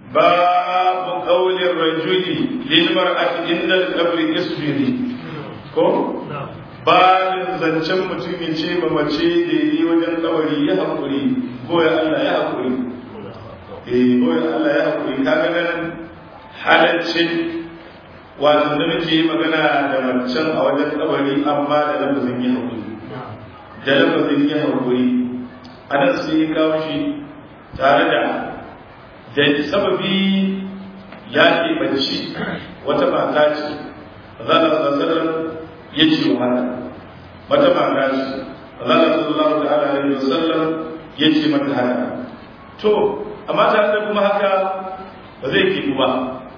babu qawlir rajuli lil mar'ati inda al-qabri isbiri ko babin zancen mutum ya ce ma mace da yi wajen kabari ya haƙuri ko ya Allah ya haƙuri eh ko ya Allah ya haƙuri kaga nan halaccin wato da muke magana da macen a wajen kabari amma da lafazin ya haƙuri da lafazin ya haƙuri anan sai ya kawo shi tare da da sababi ya keɓanci wata mata ce zana sassanar ya ce wa haka wata mata ce zana sallallahu ta'ala alaihi wasallam ya ce mata haka to amma tare da kuma haka ba zai ke ba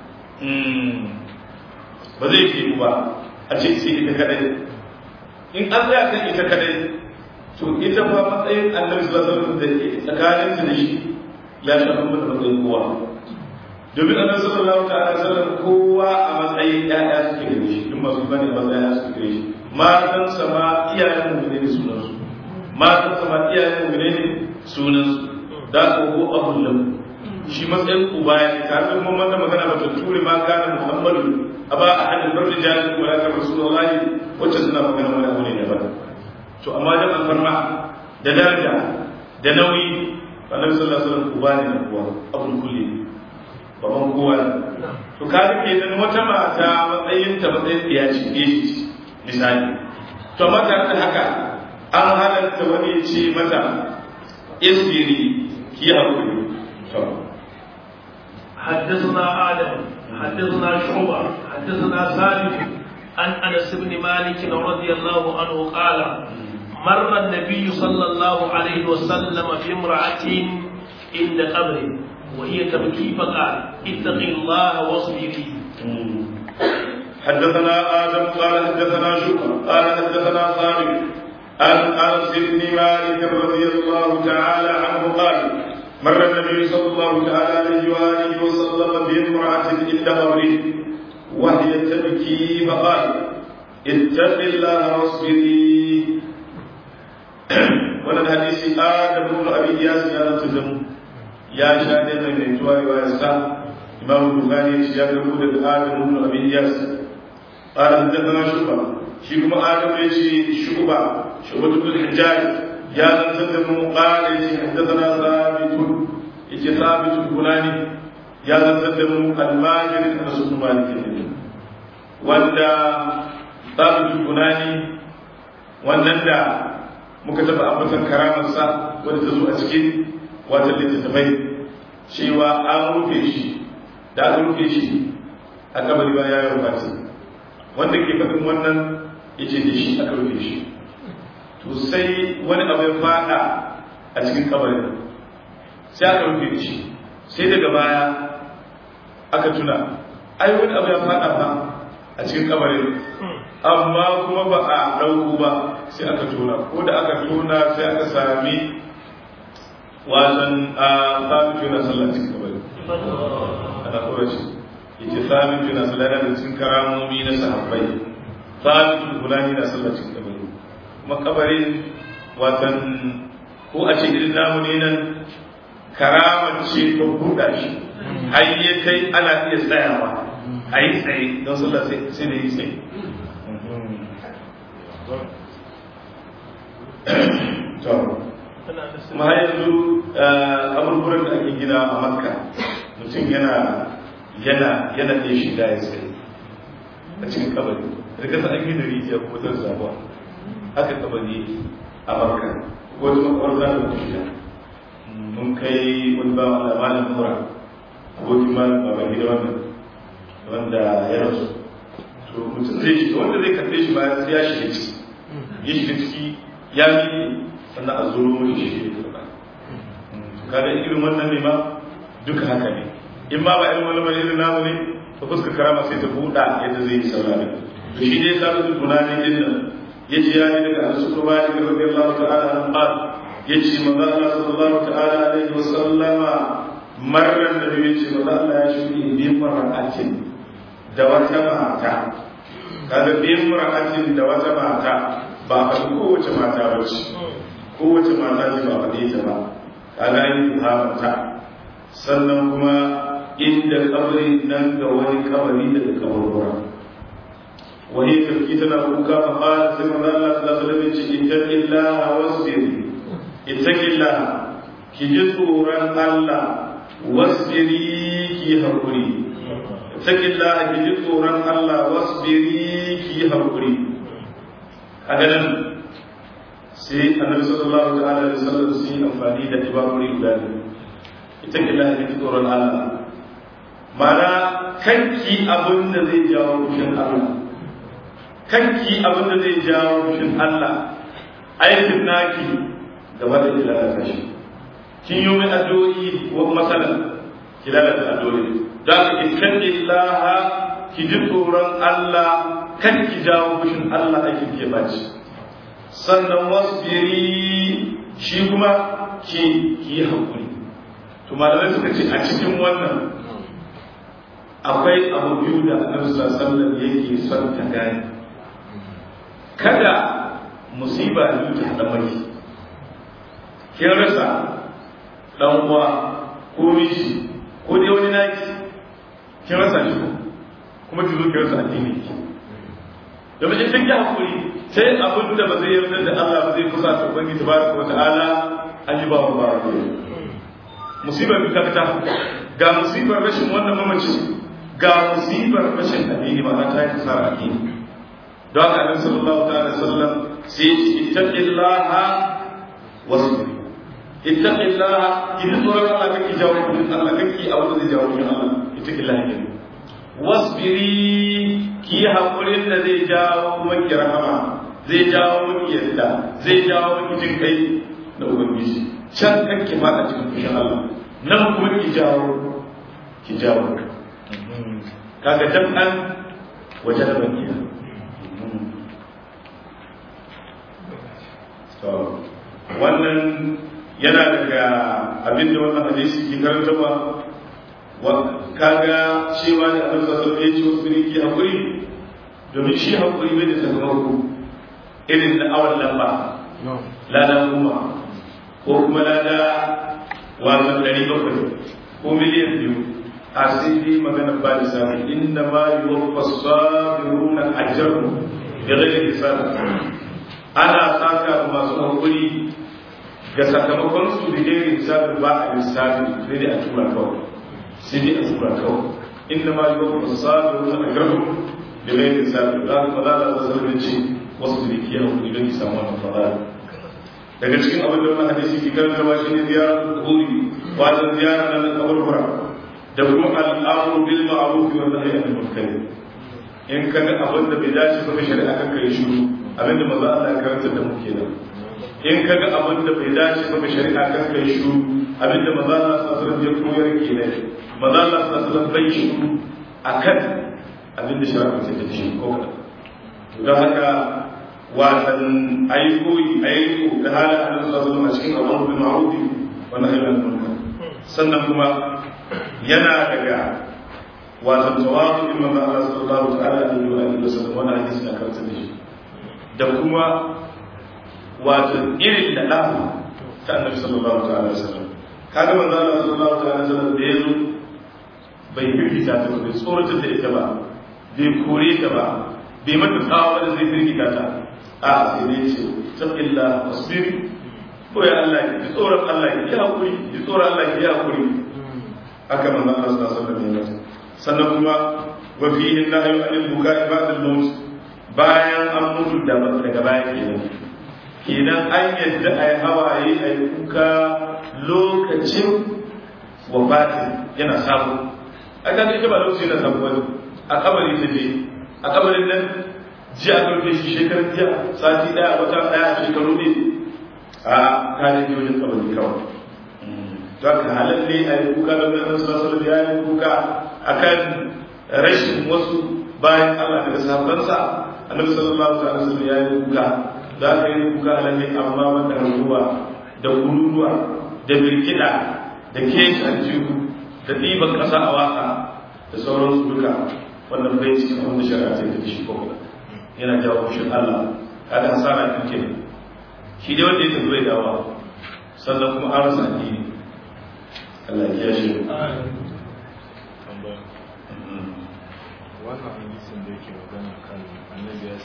ba zai ke ba a ce sai ita kadai in an zai kan ita kadai to ita fa matsayin annabi sallallahu alaihi wasallam da tsakanin da shi ya shafi mata matsayin kowa domin annabi sallallahu ta'ala alaihi wasallam kowa a matsayin ƴaƴa suke gare shi duk masu bane a matsayin ƴaƴa suke gare shi matan sama iyayen mu ne sunan su matan sama iyayen mu ne sunan su da ko abun lam shi matsayin uba ya ne kafin mun wannan magana ba ta ture ma kana muhammadu aba ahadin barri jahil wa la rasulullahi wacce suna magana wani abu ne daban to amma da alfarma da daraja da nauyi annabi sallallahu alaihi wasallam uba ne kuwa abul kulli baban kowa to ka ke nan wata mata matsayin ta matsayin ya ce ne misali to mata da haka an halatta wani ya ce mata isbiri ki hakuri to حدثنا آدم حدثنا شعبة حدثنا ثابت عن أنس بن مالك رضي الله عنه قال مر النبي صلى الله عليه وسلم في امرأة عند قبره وهي تبكي فقال اتق الله واصبري حدثنا آدم قال حدثنا شكر قال حدثنا ثابت عن أنس بن مالك رضي الله تعالى عنه قال مر النبي صلى الله تعالى عليه وآله وسلم بامرأة عند قبره وهي تبكي فقال اتق الله واصبري wannan hadisi adam ibn abi iyas ya zanta da mu ya sha da mai mai tuwa riwaya sa imam bukhari ya gabo da adam ibn abi iyas qala hadathana shuba shi kuma adam ya ce shuba shuba ibn hajjaj ya zanta da mu qala ya ce hadathana thabit yace thabit bulani ya zanta da mu al-majid rasul malik wanda thabit bulani wannan da muka taɓa ambatan karamarsa wadda ta zo a cikin wata littattafai cewa an rufe shi da aka rufe shi a kabari ba ya yi rufati wanda ke faɗin wannan ya ce da shi aka rufe shi to sai wani abu ya faɗa a cikin kabarin sai aka rufe shi sai daga baya aka tuna ai wani abu ya faɗa ba a cikin kabarin amma kuma ba a ɗauku ba sai aka tona ko da aka tona sai aka sami wasan a sami tuna sallah cikin kabari ana kora shi yace sami tuna sallah yana da cikin karamomi na sahabbai sami tuna fulani na sallah cikin kabari kuma kabarin wasan ko a ce irin namu ne nan karamar ce ta buɗa shi har ya kai ana iya tsayawa a yi tsaye don sallah sai da yi tsaye kuma har yanzu abubuwan da ake gina a makka mutum yana yana yana ɗaya shiga ya tsaye a cikin kabari da kasa an gina rijiya ko ta zabuwa haka kabari a makka ko wata makwar za ta shiga mun kai wani ba wanda malam mura abokin malam baban gida wannan wanda ya rasu to mutum zai shiga wanda zai karɓe shi bayan sai ya shiga ciki ya shiga ciki ya yi sannan a zuro mai shi ne karɓa kaga irin wannan ne ma duka haka ne in ma ba irin wani mai irin namu ne ta fuska karama sai ta buɗa yadda zai yi saurari to shi dai sabu da tunani din nan ya ce ya ne daga asu kuma ya ga rabbi Allah ta'ala an qal ya ce manzo Allah sallallahu ta'ala alaihi wa sallama marran da ya ce manzo Allah ya shuri bi mar'atin da wata mata kaga bi mar'atin da wata mata ba a kowace mata ba ce kowace mata ce ba faɗe ta ba kaga yin tuhamata sannan kuma inda kabari nan ga wani kabari daga kaburbura wani tafki tana kuka fa qala sai manzo Allah sallallahu alaihi wasallam ce ittaqillaha wasbir ittaqillaha ki ji tsoron Allah wasbiri ki hakuri ittaqillaha ki ji tsoron Allah wasbiri ki hakuri a ganin sai annabi sallallahu ta'ala alaihi wasallam sun yi amfani da ibarori guda biyu ittaqillaha ki ji tsoron Allah mana kanki abin da zai jawo fushin Allah kanki abin da zai jawo fushin Allah aikin naki gaba da ki lalata shi kin yi mai addu'o'i wa masala ki lalata addu'o'i da ka ittaqillaha ki ji tsoron Allah kan ki jawo fushin Allah aikin ke baci sannan wasbiri shi kuma ki ki yi hakuri to malamai suka ce a cikin wannan akwai abu biyu da annabi sallallahu alaihi wasallam yake son ta gane kada musiba ne ta hada maki kin rasa dan uwa ko miji ko dai wani naki kin rasa shi kuma ki zo ki rasa addini ki domin in kin hakuri sai abin da ba zai yarda da Allah ba zai kusa ta ubangi tabaraka wa ta'ala an yi ba wa ba musibar bi ta ga musibar rashin wannan mamaci ga musibar rashin addini ma ta yi kasar addini don haka annabi sallallahu ta'ala sallam sai ya ce ittaqillaha wasbir ittaqillaha idan tsoron Allah kake jawo kudin Allah kake a wanda zai jawo kudin Allah ittaqillaha ne wasbiri ki hakurin da zai jawo maki rahama zai jawo maki yadda zai jawo maki jin kai da ubangiji can kake fada cikin fushin Allah nan kuma ki jawo ki jawo kaga jam'an waje da bakiya wannan yana daga abin da wannan hadisi ke karantarwa kaga cewa da annabi sallallahu alaihi wasallam ya ce wasu ki hakuri domin shi hakuri bai da sakamako irin na awan lamba lada kuma ko kuma lada wasan ɗari bakwai ko miliyan biyu a sai dai magana ba da sami inda ma yi wa fasabiruna ajaru da rage hisaba ana saka masu hakuri ga sakamakon su da gairin hisabin ba a lissafi sai dai a tura kawai sai dai a tura kawai inda ma yi wa fasabiruna ajaru da gairin hisabin za ku fadala da wasu ce wasu da ke hakuri don ki samu wannan fadala daga cikin abin da wannan hadisi ke karanta ba shine ziyarar kuburi wajen ziyara na kaburbura da kuma al'amru bil ma'ruf wa nahyi anil munkar in ka ga abin da bai dace ba shari'a kan kai shiru abin da maza Allah ya karanta da mu kenan in ka ga abin da bai dace ba shari'a kan kai shiru abin da maza Allah sallallahu alaihi wasallam ya koyar kenan maza Allah sallallahu alaihi wasallam bai shiru akan abin da shari'a ta ce shi ko don haka watan aiko aiko da halin annabi sallallahu alaihi wasallam a cikin amru bil ma'ruf wa nahyi anil munkar sannan kuma yana daga watan tawafu in manzo Allah sallallahu ta'ala alaihi wa alihi wasallam wannan hadisi na karanta da shi da kuma watan irin da dafa ta annabi sallallahu ta'ala alaihi wasallam kaga manzo Allah sallallahu ta'ala alaihi wasallam da yazo bai firgita ta bai tsoratar da ita ba bai kore ta ba bai mata tsawa da zai firgita ta a sai ne ce sabilla wasbiri ko ya Allah ki tsoron Allah ki hakuri ki tsoron Allah ki hakuri haka manzon Allah sallallahu alaihi wasallam sannan kuma wa fihi nahyu anil bukai ba'da al-maut bayan an mutu da daga baya kenan kenan an yadda ai hawaye ai kuka lokacin wafatin yana samu aka ga ba lokacin da samu wani a kabari ta je a kabarin nan jiya a karfe shi shekarar jiya sati daya wata daya shekaru ne a kanin wajen kabari kawai don ka halalle a yi kuka da ganin sassan da ya yi kuka a kan rashin wasu bayan Allah daga sahabbansa annabi sallallahu alaihi wasallam ya yi kuka za ka yi kuka halalle amma wanda ruwa da kururuwa da birkida da keci aljihu da ɗiban ƙasa a waka da sauransu duka wannan bai cikin wanda shari'a ta tafi shi ko yana jawo fushin Allah kada hasara kike shi dai wanda ya tafi bai dawa sannan kuma an rasa addini Allah ya shi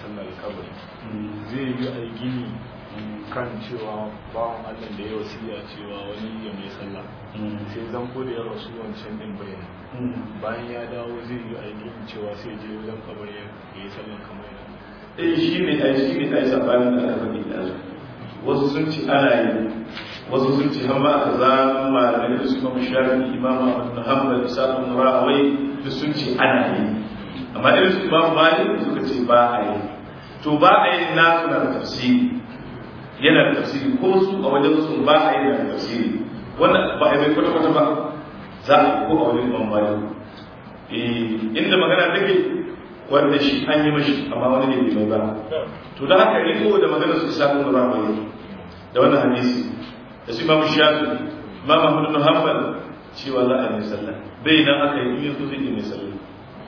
sallar kabari zai yi a gini kan cewa bawan allah da ya wasiya cewa wani ya mai sallah sai zan ko da ya rasu wancan din bayan bayan ya dawo zai yi a gini cewa sai je wajen kabari ya yi sallar kamar yana eh shi ne ai shi ne ai sabanin da aka faɗi da wasu sun ci ana yi wasu sun ci har ma aka zama malamai da suka mu shafi imam Ahmad bin Hanbal da Sa'd bin Rahawai da sun ci ana yi amma irin su imam Malik suka ce ba a yi to ba a yi na suna da tafsiri yana da tafsiri ko su a wajen su ba a yi da tafsiri wannan ba a yi kwata kwata ba za a yi ko a wajen imam Malik eh inda magana take wanda shi an yi mashi amma wani ne bai ba to da haka riko da maganar su isa kun rahawai da wannan hadisi da su imamu shafi imam ahmad bin hanbal cewa za a yi sallah bai nan aka yi yin zai yi mai sallah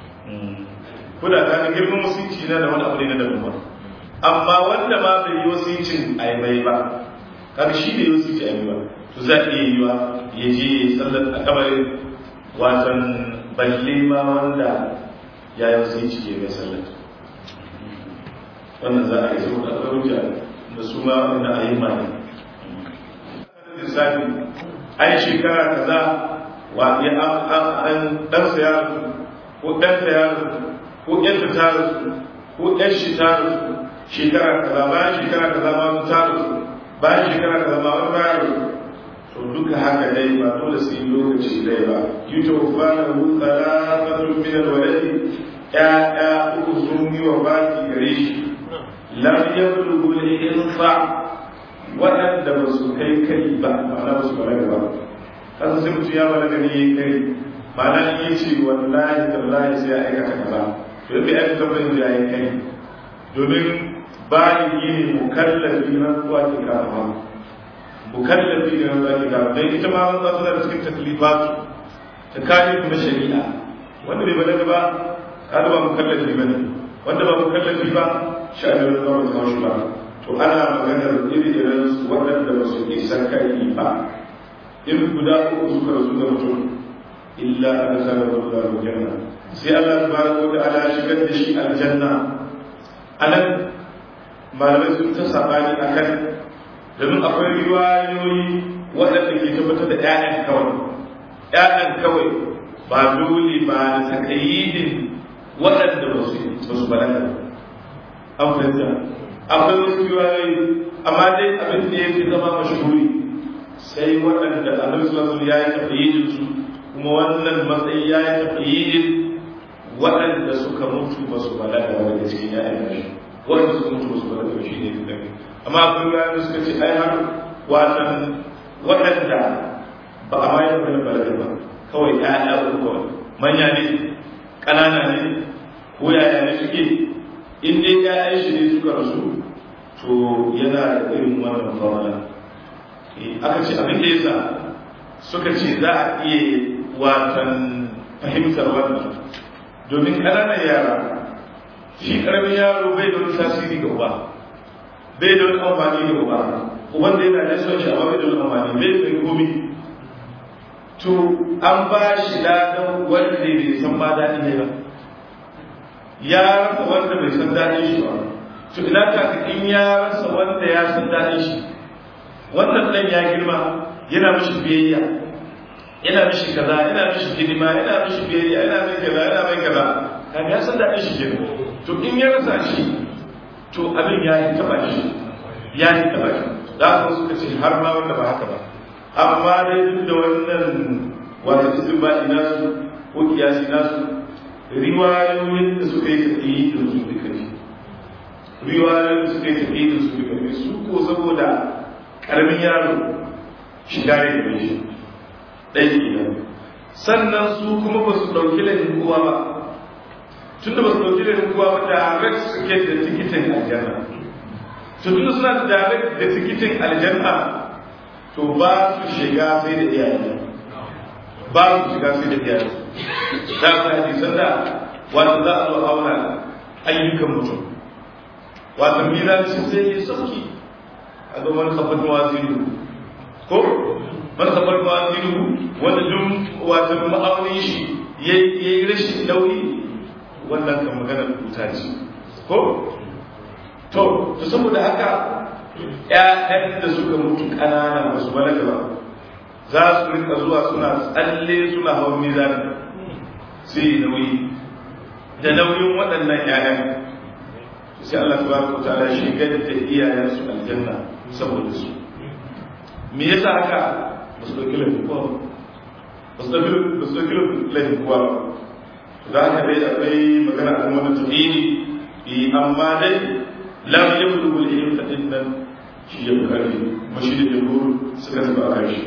ko da ka ga girman musulunci na da wani abu ne na daban ba amma wanda ma bai yi wasincin a yi mai ba kaga shi bai yi wasici a yi ba to za a iya yi wa ya je ya yi sallar a kamarin watan balle ma wanda ya yi wasici ke mai sallar wannan za a yi saboda akwai hujja da su ma wanda a yi mani lissafi ai shekara kaza wa ya an ɗansa ya rasu ko ɗansa ya rasu ko ƴanta ta rasu ko ƴan shi ta rasu shekara kaza bayan shekara kaza ma wani ta rasu bayan shekara kaza ma wani ya rasu to duka haka dai ba dole sai lokaci dai ba yutawaffa lahu thalathatun min al-waladi ya'ya uku sun yi wa baki gare shi lam yablughu al-infa waɗanda ba su kai kai ba ma'ana ba su balaga ba kan sai mutum ya balaga ne ya kai ma'ana in yi ce wallahi tallahi sai ya aikata kaza to yadda ya aikata ban ya yi kai domin bayan yi ne mukallafi na zuwa ke kama mukallafi ne na zuwa ke kama don ita ma wanda suna da cikin taklifatu ta kayi kuma shari'a wanda bai balaga ba kada ba mukallafi ba ne wanda ba mukallafi ba sha'anin zama zama shi ba to ana maganar iri-irin su waɗanda ba su isa kai ba in guda uku suka rasu da mutum illa an sa da wanda aljanna sai Allah tabaraka wa ta'ala shigar da shi aljanna anan malamai sun ta sabani akan domin akwai riwayoyi waɗanda ke tabbatar da ƴaƴan kawai ƴaƴan kawai ba dole ba da takayyidin waɗanda ba su ba su balaga an fahimta akwai wasu riwayoyi amma dai abin da ya fi zama mashhuri sai waɗanda annabi sallallahu alaihi ya yi tafiyidin su kuma wannan matsayi ya yi tafiyidin waɗanda suka mutu ba su balaga ba daga cikin ya'yan nashi waɗanda suka mutu ba su balaga ba shi ne fi daga amma akwai riwayoyi da suka ce ai har watan waɗanda ba a ma yi maganar balaga ba kawai ya'ya uku kawai manya ne ƙanana ne ko yaya ne suke in dai ya'yan shi ne suka rasu to yana da irin wannan fawala aka ce abin da yasa suka ce za a iya watan fahimtar wannan domin ƙananan yara shi ƙaramin yaro bai da wani tasiri ga uba bai da wani amfani ga uba uban da yana da son shi amma bai da wani amfani bai da komi to an ba shi ladan wanda bai san ma daɗi ne ba ya rasa wanda bai san daɗin shi ba to ina ka in ya rasa wanda ya san daɗin shi wannan ɗan ya girma yana mishi biyayya yana mishi kaza yana mishi hidima yana mishi biyayya yana mai kaza yana mai kaza kan ya san daɗin shi kenan to in ya rasa shi to abin ya yi taɓa shi ya yi taɓa shi za ku suka ce har ma wanda ba haka ba amma dai duk da wannan wata cikin ba nasu ko kiyasi nasu riwayoyin da suka yi tafiye da su duka ne riwayoyin da suka yi tafiye da su duka ne su ko saboda karamin yaro shiga ne da shi ɗaya kenan sannan su kuma ba su ɗauki laifin kowa ba tun da ba su ɗauki laifin kowa ba direct suke da tikitin aljanna to tun suna da direct da tikitin aljanna to ba su shiga sai da iyaye ba su shiga sai da iyaye da ka hadisan da wanda za a zo auna ayyukan mutum wata mizan sai ya sauki a ga wani kafin waziru ko wani kafin waziru wanda duk wata ma'aunin shi ya yi rashin nauyi wannan kan magana kuta ce ko to to saboda haka ƴaƴan da suka mutu ƙanana ba su balaga ba za su rika zuwa suna tsalle suna hawan mizani sai nauyi da nauyin waɗannan ƴaƴan sai Allah tabaraka wa ta'ala shigar da iyayensu aljanna saboda su me yasa haka ba su ɗauki laifin kowa ba ba su ɗauki laifin kowa ba za ka dai akwai magana a kuma tafiri amma dai lam yablu bil ilm ta dinnan shi ya bukari kuma shi da jumhur suka tafi a kai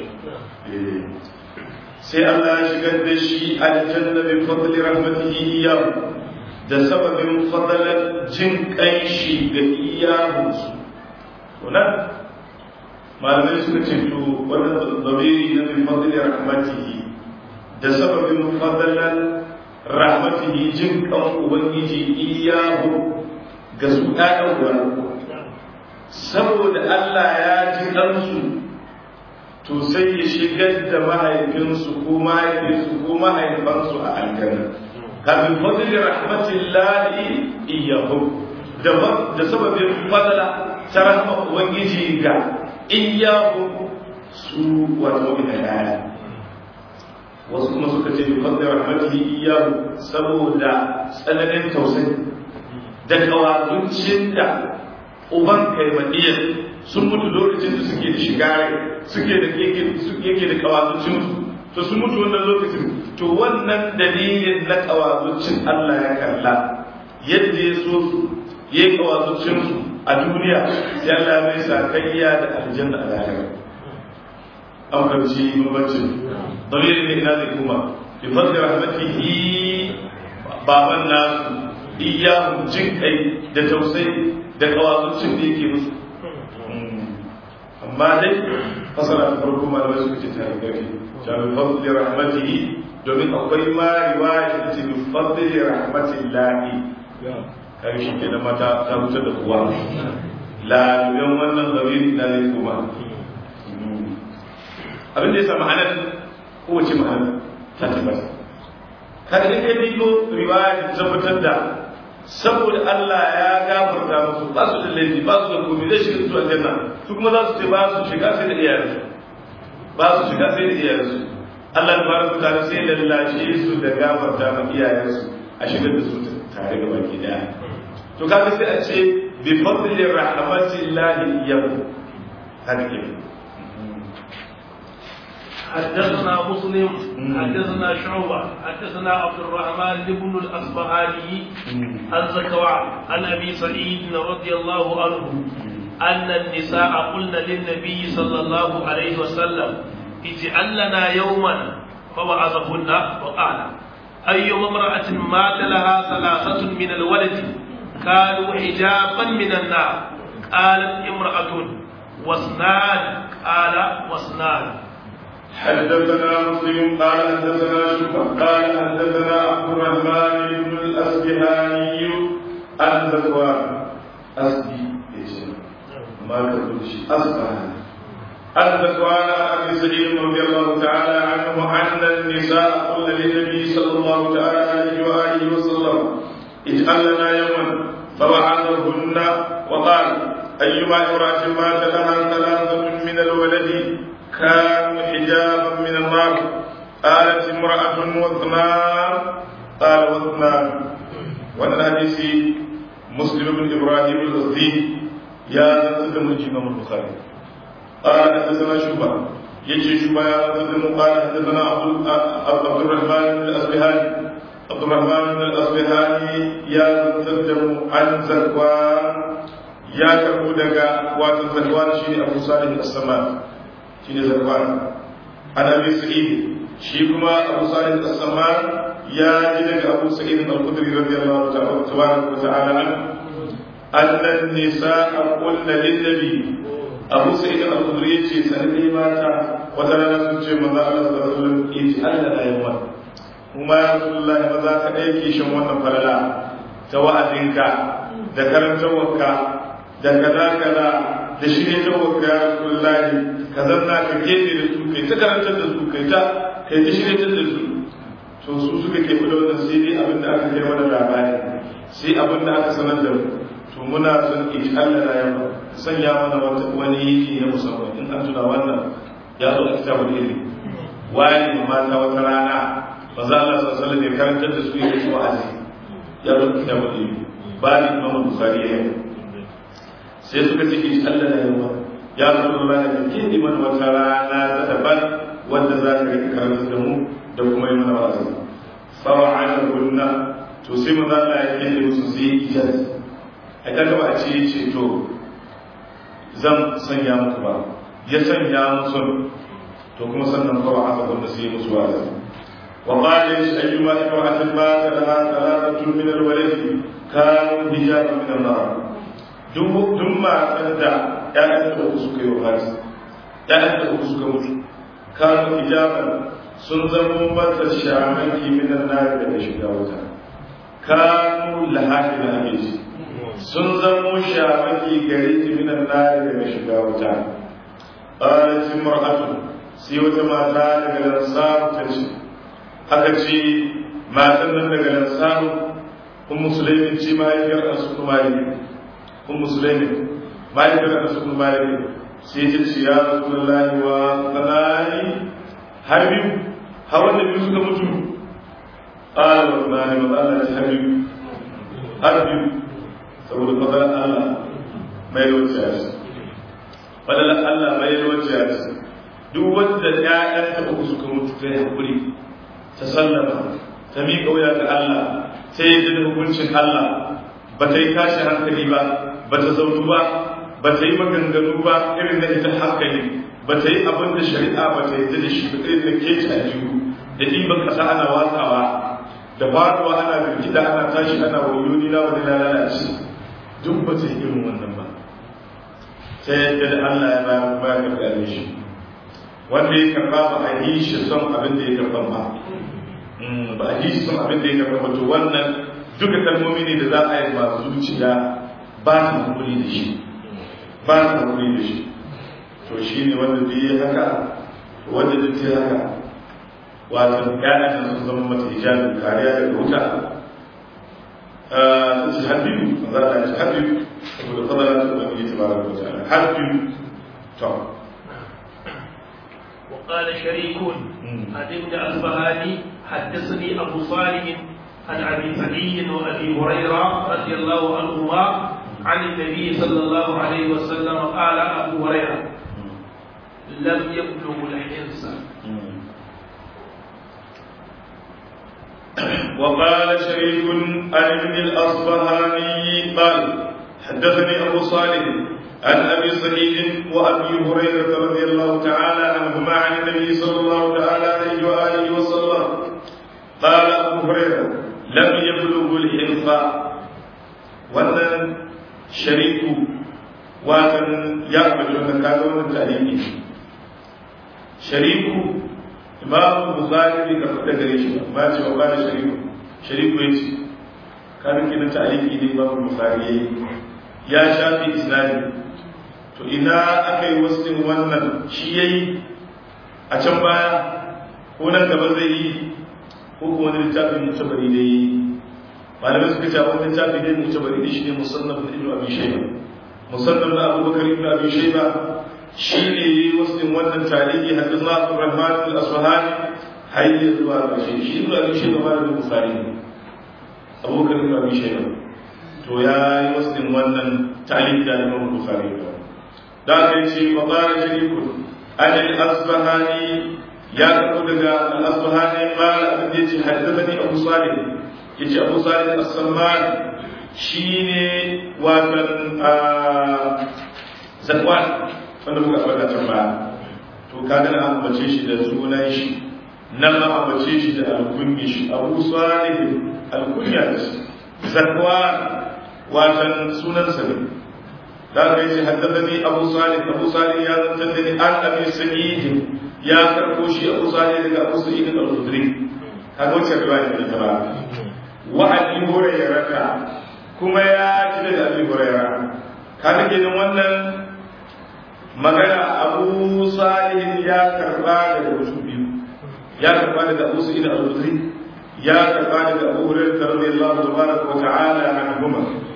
sai Allah ya shigar da shi aljanna bi fadli rahmatihi iyyahu da sababin fadalar jin kai shi ga iyahu to nan malamai suka ce to wannan dabiri na bi fadli rahmatihi da sababin fadalar rahmatihi jin kan ubangiji iyahu ga su ɗaɗan uwa saboda Allah ya ji ɗansu to sai ya shigar da mahaifinsu ko mahaifinsu ko mahaifansu a aljanna kafin fadli rahmatillahi iyahu da sababin fadala ta rahma ubangiji ga iyahu su wato ina yaya wasu kuma suka ce bi fadli rahmatihi iyahu saboda tsananin tausayi da kawazuncin da uban kaimadiyar sun mutu lokacin da suke da shiga suke da yake da kawazuncin su to sun mutu wannan lokacin to wannan dalilin na kawazuncin Allah ya kalla yadda ya so su ya yi kawazuncin su a duniya sai Allah mai sakayya da aljanna a lahira an fahimci bambancin dalilin ne ina zai kuma bi fadli rahmatihi baban nasu iyahun jin kai da tausayi da kawazuncin da yake musu amma dai fasara ta farko malamai suka ce ta garfi ta bi fadli rahmatihi domin akwai ma riwaya da ce bi fadli rahmatillahi kai shi ke da mata ta wuce da kuwa laluben wannan zamiri na zai kuma abin da ya sa ma'anar kowace ma'anar ta tabbata kada in ka digo riwaya da tabbatar da saboda Allah ya gafarta musu ba su da laifi ba su da komai zai shiga su aljanna su kuma za su ce ba su shiga sai da iyayensu ba su shiga sai da iyayensu Allah da baraka ta sai da lashe su da gafarta ma iyayensu a shigar da su tare ga baki daya to kaga sai a ce bi fadli rahmatillahi iyyahu haka ke حدثنا مسلم حدثنا شعبة حدثنا عبد الرحمن بن الأصبهاني عن زكوان عن أبي سعيد رضي الله عنه أن النساء قلن للنبي صلى الله عليه وسلم اجعل لنا يوما فوعظهن وقال أيما امرأة مات لها ثلاثة من الولد كانوا حجابا من النار قالت امرأة واثنان قال واثنان حدثنا مسلم قال حدثنا شعبة قال حدثنا عبد الرحمن بن الأسبهاني عن ذكوان أسبي ما كتبش أسبهاني عن ذكوان أبي سعيد رضي الله تعالى عنه أن النساء قلن للنبي صلى الله تعالى عليه وآله وسلم اجعل لنا يوما فوعظهن وقال أيما امرأة مات لها ثلاثة من الولد كانوا حجابا من النار قالت امرأة واثنان قال واثنان وانا الحديث مسلم بن ابراهيم الازدي يا زنزل من امام البخاري قال حدثنا شعبة يجي شعبة يا زنزل قال حدثنا عبد الرحمن بن الاصبهاني عبد الرحمن بن الاصبهاني يا زنزل عن زكوان يا كربو دغا واتن زكوان شيء ابو صالح السمان shi ne zarfan an abi sa'id shi kuma abu sa'id as-samman ya ji daga abu sa'id al-khudri radiyallahu ta'ala tabaraka wa ta'ala an anna nisaa qulna lin nabi abu sa'id al-khudri yace sanin mata wata rana sun ce manzo Allah sallallahu alaihi wasallam yace Allah da yawa kuma ya rasulullahi maza ka dai kishin wannan falala ta wa'azinka da karantawarka da kaza kaza da shi ne ta wakka ya rasulullahi ka zanna ka keɓe da su kai ta karantar da su kai ta kai ta shiryatar da su to su suka keɓe da wannan sai dai abin da aka kai mana labari sai abin da aka sanar da mu to muna son in Allah na yamma sanya mana wani yiki na musamman in an tuna wannan ya zo a kitabul ilmi wani mata wata rana ba za Allah sallallahu alaihi wasallam karantar da su yake su wa'azi ya zo a kitabul ilmi ba ni Imam Bukhari ya sai suka ce in Allah na yamma ya zo da rana ke ke mana wata rana ta daban wanda za ka rika karantar da mu da kuma yi mana wa'azi fawa'ala kunna to sai maza Allah ya kende musu sai ijaz a kaga ba a ce ce to zan sanya muku ba ya sanya musu to kuma sannan kawai aka kunna sai musu wa'azi wa qala ish ayyuma imra'atin ma laha thalathatun min al-walad kanu hijaban min an-nar duk duk matan da ƴaƴan da uku suka yi wafati ƴaƴan da uku suka mutu kanu hijaban sun zama mata shamaki min an-nar daga shiga wuta kanu lahafi na abinci sun zamo shamaki gare ta minan nari daga shiga wuta ƙarancin mar'atu sai wata mata daga lansaru ta ce aka ce matan nan daga lansaru kun musulmi ce mahaifiyar asu kuma yi kun musulmi mahaifiyar asu kuma yi sai ta ce ya rasu lallahi wa tsanani har biyu har wanda biyu suka mutu قال والله وقال الحبيب حبيب saboda fadar Allah mai wacce fadar Allah mai wacce duk wanda ƴaƴan ta uku suka mutu ta hakuri ta sallama ta miƙa wuya ga Allah ta yi da hukuncin Allah ba ta yi tashi hankali ba ba ta zaunu ba ba ta yi maganganu ba irin na ita hankali ba ta yi abin da shari'a ba ta yi da shi ba irin da ke a jihu da ɗiban ƙasa ana watsawa da faruwa ana birgida ana tashi ana wayoyi na wani lalace duk ba ta yi irin wannan ba ta yadda da Allah ya bayar kuma ya karɓa shi wanda ya karɓa ba a yi shi son abin da ya karɓa ba ba a yi shi son abin da ya karɓa ba to wannan duka kalmomi ne da za a yi masu zuciya ba ta hakuri da shi ba ta hakuri da shi to shi ne wanda da ya haka wanda da ta haka wato ƴaƴan sun zama mata hijabin kariya daga wuta ta ce habibu za ta ce habibu saboda fadala ta ubangiji ta baraka wa ta'ala habibu to وقال شريك عن ابن أصبهاني حدثني أبو صالح عن أبي سعيد وأبي هريرة رضي الله عنهما عن النبي صلى الله عليه وسلم قال أبو هريرة لم يبلغ الحنس وقال شريك عن ابن الأصبهاني قال حدثني أبو صالح عن أبي سعيد وأبي هريرة رضي الله تعالى عنهما عن النبي صلى الله تعالى عليه وآله وسلم قال أبو هريرة لم يبلغ الحنفاء وأن شريك وأن يعمل أن كانوا من شريك imam bukhari bai karɓi da gare shi ba ba ce wa bada shariku shariku ya ce kanin kina ta'aliki ne imam bukhari yayi ya shafi islami to ina aka yi wasu wannan shi yayi a can baya ko nan gaba zai yi ko kuma wani littafin mutabari da yi malamai suka ce wani littafi ne mutabari da shi ne musannaf da ibnu abi shayba musannaf da abubakar ibnu abi shayba shi ne yi wasu wannan tarihi hadis na Abdurrahman al-Asfahani har yi zuwa ga shi shi ibn Abi Shayba ba da Bukhari ne Abubakar ibn Abi Shayba to ya yi wasu wannan tarihi da Imam Bukhari da da aka ce wa qala sharikun an al-Asfahani ya karbo daga al-Asfahani qala abin da yace haddathani Abu Salih yace Abu Salih as-Samman shine watan zakwan wanda muka faɗa can baya to kaga na ambace shi da sunan shi nan ma ambace shi da alkunyi shi abu salih alkunya da shi zakwa watan sunan sa ne da kai shi haddathani abu salih abu salih ya zantar da ni an abi sa'id ya karbo shi abu salih daga abu sa'id al-khudri kaga wacce riwaya ne ta ba wa abi hurairah kuma ya ji daga abi hurairah kaga kenan wannan magana abu salihin ya karba daga mutum biyu ya karba daga abu sa'id al-khudri ya karba daga abu hurairah radiyallahu tabaraka wa ta'ala anhuma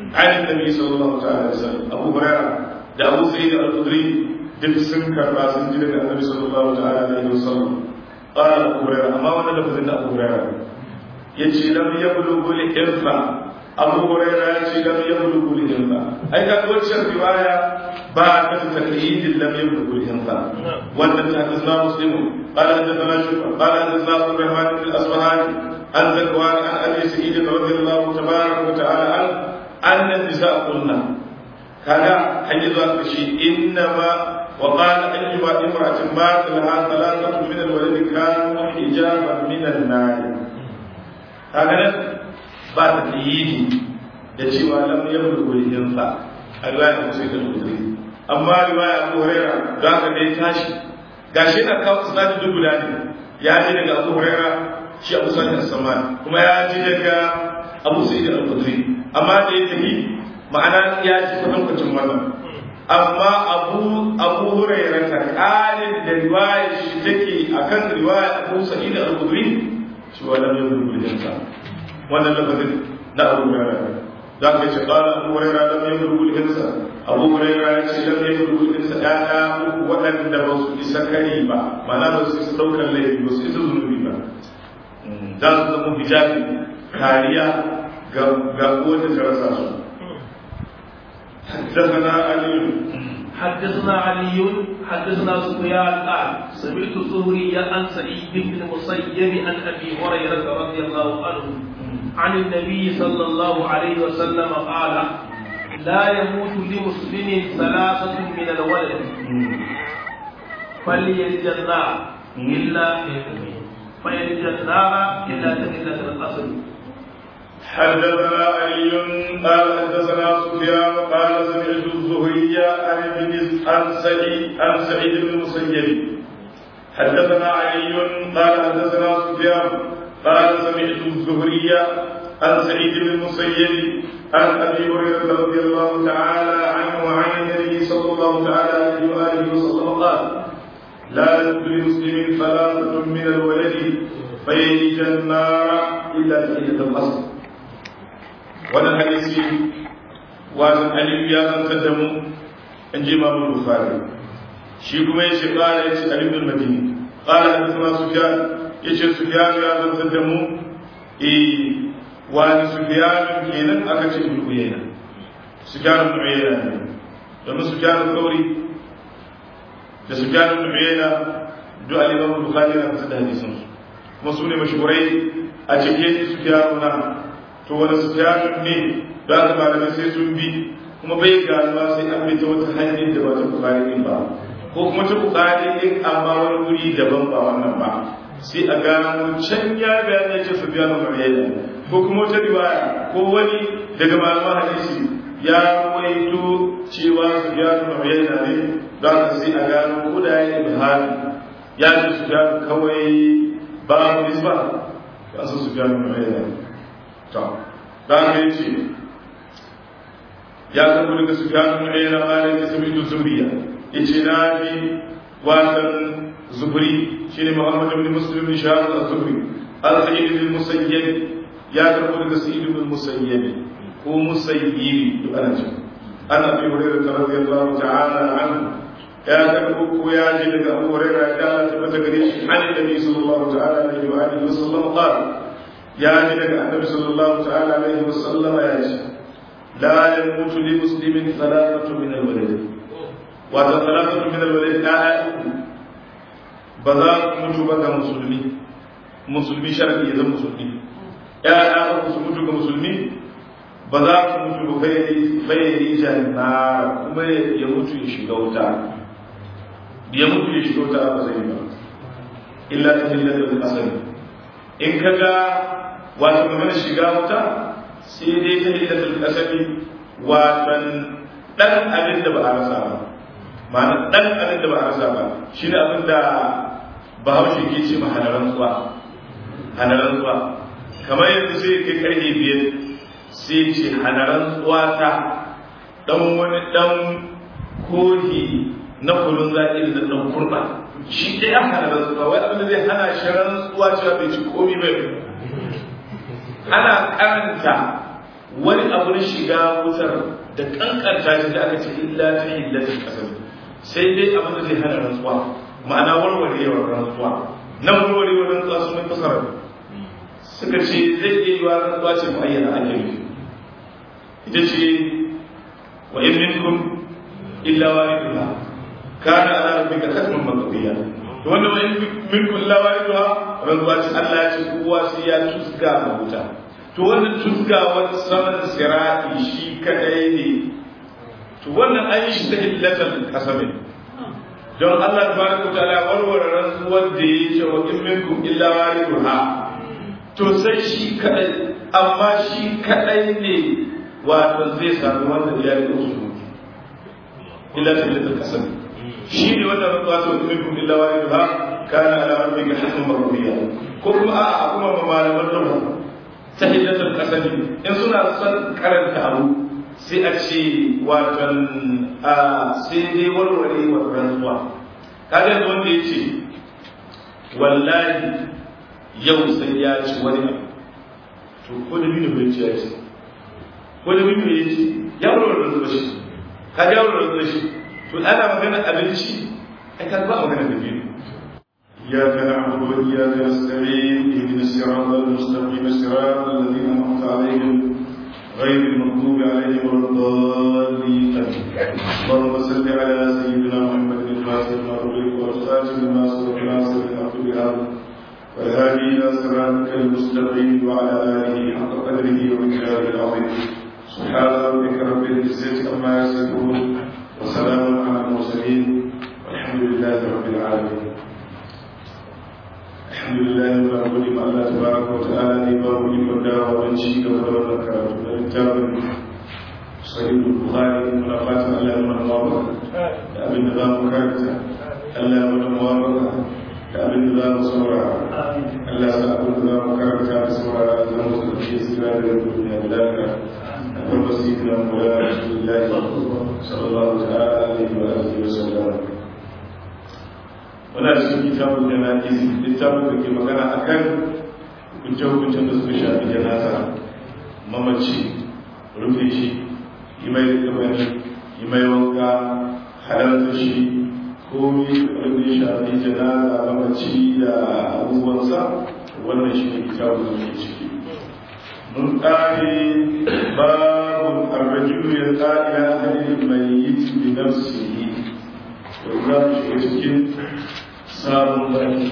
عن النبي صلى الله عليه وسلم أبو هريرة ده أبو سعيد الخدري duk sun karba sun ji daga annabi sallallahu ta'ala alaihi wasallam qala abu hurairah amma wannan lafazin da abu hurairah yace lam yablughu al-irfa abu hurairah yace lam yablughu al-irfa ai ka wacce riwaya ba ta taqyid lam yablughu al-irfa wannan ta hadithna muslim qala hadathana shufa qala hadathna abu rahman bin al-asfahani an zakwan an abi sa'id radiyallahu tabaraka wa ta'ala an anna nisa qulna kaga hanyar zuwa kashi innama وقال أيما امرأة مات لها ثلاثة من الولد كانوا حجابا من النار هذا بعد تيجي da cewa lam yablu walihin sa a riwayar Musa da Tudri amma riwaya Abu Huraira da ka dai tashi gashi na kawo sanadi duk guda ne ya ji daga Abu Huraira shi Abu Sa'id as-Samman kuma ya ji daga Abu Sa'id al-Khudri amma da ya tafi ma'ana ya ji kwatankwacin wannan amma abu abu hurairah ta kalin da riwaya shi take akan riwaya abu sa'id al-khudri shi wannan ne rubutun sa wannan lafazin na abu hurairah da ka ce qala abu hurairah lam yablu al-insa abu hurairah ya ce lam yablu al-insa dana uku wadanda ba su isa kari ba ma'ana ba su isa daukar laifi ba su isa zunubi ba za su zama hijabi kariya ga ga wanda ta rasa su حدثنا علي حدثنا علي حدثنا سفيان قال سمعت الزهري عن سعيد بن المسيب عن ابي هريره رضي الله عنه عن النبي صلى الله عليه وسلم قال لا يموت لمسلم ثلاثة من الولد فليلج النار إلا فيلج النار إلا تحلة الأصل حدثنا علي قال حدثنا سفيان قال سمعت الزهري عن ابن عن سعيد عن سعيد بن المسيب حدثنا علي قال حدثنا سفيان قال سمعت الزهري عن سعيد بن المسيب عن ابي هريره رضي الله تعالى عنه وعن النبي صلى الله تعالى عليه واله وسلم قال لا يدخل مسلم ثلاثه من الولد فيلج النار الا تحيه الاصل wannan hadisi wajen aliyu ya zantar da mu in ji mamu bukari shi kuma ya ce ƙara ya ce aliyu bin madini ƙara da kuma sufiyan ya ce sufiyan ya zantar da mu e wani sufiyan kenan aka ce ibn uyayna sufiyan ibn uyayna ne domin sufiyan kauri da sufiyan ibn uyayna duk aliyu bukari na fitar da hadisan su kuma su ne mashurai a cikin sufiyan na to wani sufyanun ne da aka malamai sai sun bi kuma bai ganuwa sai an bi ta wata hanyar da ba ta bukari din ba ko kuma ta bukari din amma wani wuri daban ba wannan ba sai a gano can ya bayan ya ce sufyanun mariyya ko kuma wata riwaya ko wani daga malaman hadisi ya waito cewa sufyanun mariyya ne da aka sai a gano ko da ya yi bihari ya ce sufyanun kawai babu nisba ya san sufyanun mariyya ne to da ne ce ya zama daga su gano na yana malin da sami da zuriya ya ce na bi wasan zubri shi ne muhammadu bin muslim bin shahar da zubri al sa'id bin musayyib ya zama daga sa'id bin musayyib ko musayyibi duk ana ce ana bi hurairah radiyallahu ta'ala anhu ya karbo ko ya ji daga abu hurairah da ta tabbata gare shi an nabi sallallahu ta'ala alaihi wa alihi wa sallam qala ya ji daga annabi sallallahu ta'ala alaihi wa sallam ya ce la yamutu li muslimin thalathatu min al-walad wa thalathatu min al-walad la ba za ku mutu ba ga musulmi musulmi sharadi ya zama musulmi ya ya su mutu ga musulmi ba za ku mutu ba bai janna kuma ya mutu ya shiga wuta ya mutu ya shiga wuta ba zai ba illa ta hillatul asali in kaga wato magana shiga wuta sai dai ta hillatul asali watan dan abin da ba a rasa ba ma'ana dan abin da ba a rasa ba shine abin da bahaushe ke ce ma hanaran tsuwa hanaran tsuwa kamar yanzu sai kai karfe biyar sai ce hanaran tsuwa ta dan wani dan kohi na kulun zaƙi da dan kurba shi dai an hana rantsuwa wai abin da zai hana shi rantsuwa cewa bai ci komi bai ana karanta wani abu na shiga wutar da kankanta shi da aka ce illa ta hillatul qasam sai dai abin da zai hana rantsuwa ma'ana warwarewar rantsuwa nan warwarewar rantsuwa sun mai fasara suka ce zai iya yi wa rantsuwa ce mu'ayyana ake nufi ita ce wa in minkum illa waridha kana ala rabbika hatman maqdiya to wanda wa in minkum illa waridha rantsuwa ce Allah ya ce kowa sai ya tusga ma wuta to wannan tusgawar saman sirati shi kadai ne to wannan an yi shi ta hillatal qasamin don Allah tabaraka wa ta'ala warware rantsuwar da ya ce wa in minkum illa waridha to sai shi kadai amma shi kadai ne wato zai sami wanda ya yi usu illa ta illa kasam shi ne wanda rantsuwa ta wani minkum illa wa yadda kana ala rabbika hasan marbiya ko kuma a kuma malaman lugha ta hillatul kasami in suna son karanta abu sai a ce watan a sai dai warware wa rantsuwa kaga yanzu wanda ya ce wallahi yau sai ya ci wani abu to ko da biyu bai ci ya ci ko da biyu ya ci ya warware rantsuwa shi ka ga warware rantsuwa shi to ana magana abinci ai ka ba magana da biyu إياك نعبد وإياك نستعين اهدنا الصراط المستقيم صراط الذين أنعمت عليهم غير المغضوب عليهم ولا الضالين اللهم صل على سيدنا محمد الفاتح لما أغلق والخاتم لما سبق ناصر الحق بهذا والهادي إلى صراطك المستقيم وعلى آله حق قدره ومقداره العظيم سبحان ربك رب العزة عما يصفون وسلام على المرسلين والحمد لله رب العالمين الحمد لله ما أقول ما الله تبارك وتعالى نباه لمن دعوة ونشيك ودورنا كراتب الكتاب صحيح البخاري منافات الله من الموافقة أبن نظام كارثة الله من الموافقة أبن نظام صورة الله سأقول نظام كارثة صورة نظام في سكرات الدنيا بلاك أبن سيدنا مولانا رسول الله صلى الله تعالى عليه وآله وسلم wani cikin kitabun jana'iz littafin da ke magana a kan hukunce-hukuncen da suka shafi janaza mamaci rufe shi yi mai kamar yi mai wanka halarta shi komi wanda ya shafi janaza mamaci da abubuwansa wannan shi ne kitabun da ke ciki mun ƙare babun arrajulu ya ƙa'ila halin mai yi bi nafsihi da za mu shiga cikin sabon bari